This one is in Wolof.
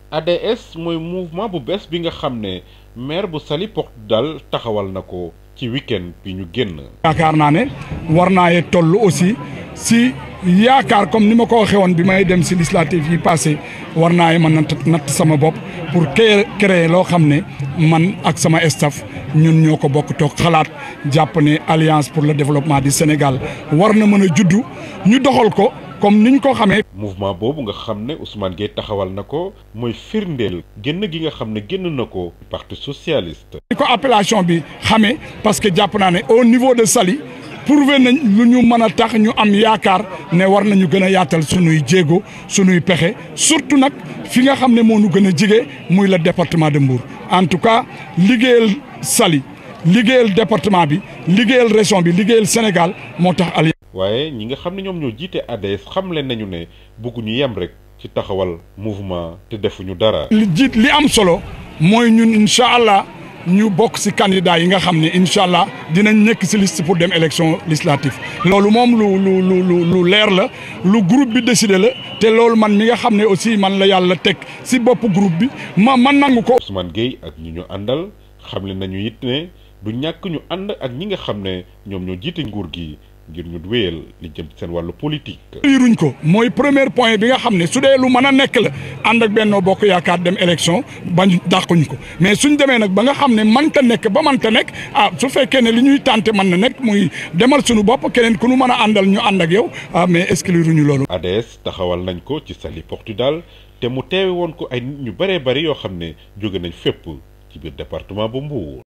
ADS mooy mouvement bu bees bi nga xam ne maire bu Saly Portudal taxawal na ko ci week-end bi ñu génn. yaakaar naa ne war naa ye toll aussi si yaakaar comme ni ma ko waxee woon bi may dem si législative yi passé war naa ye mën a natt sama bopp pour créer loo xam ne man ak sama staff ñun ñoo ko bokk toog xalaat jàpp ne alliance pour le développement du Sénégal war na mën a juddu ñu doxal ko. comme niñ ko xamee. mouvement boobu nga xam ne Ousmane Gueye taxawal na ko mooy firndeel génn gi nga xam ne génn na ko parti socialiste. ni ko appellation bi xamee parce que jàpp naa ne au niveau de Saly prouvé nañ lu ñu mën a tax ñu am yaakaar ne war nañu gën a yaatal sunuy jéego sunuy pexe surtout nag fi nga xam ne moo nu gën a jige muy le département de Mbour en tout cas liggéeyal Saly liggéeyal département bi liggéeyal région bi liggéeyal Sénégal moo tax. waaye ñi nga xam ne ñoom ñoo jiite ADS xamle nañu ne bëgguñu yem rek ci taxawal mouvement te defuñu dara. li jiit li am solo mooy ñun incha allah ñu bokk ci candidat yi nga xam ne incha allah dinañ nekk ci liste pour dem élection législative loolu moom lu lu lu lu leer la lu groupe bi décidé la te loolu man mi nga xam ne aussi man la yàlla teg ci bopp groupe bi ma man nangu ko. Ousmane Gueye ak ñi ñu àndal xamle nañu it ne du ñàkk ñu ànd ak ñi nga xam ne ñoom ñoo jiite nguur gi. ngir ñu wéyal li jëm seen wàllu politique. ruñ ko mooy premier point bi nga xam ne su dee lu mën a nekk la ànd ak Benno Bokk Yaakaar dem élection bañ dàquñ ko mais suñ demee nag ba nga xam ne mënta nekk ba mënta nekk ah su fekkee ne li ñuy tànte mën na nekk muy demal suñu bopp keneen ku nu mën a àndal ñu ànd ak yow ah mais exclure ñu loolu. ADS taxawal nañ ko ci Saly Portudal te mu teewe woon ko ay nit ñu bëree bëri yoo xam ne jóge nañ fépp ci biir département bu Mbour.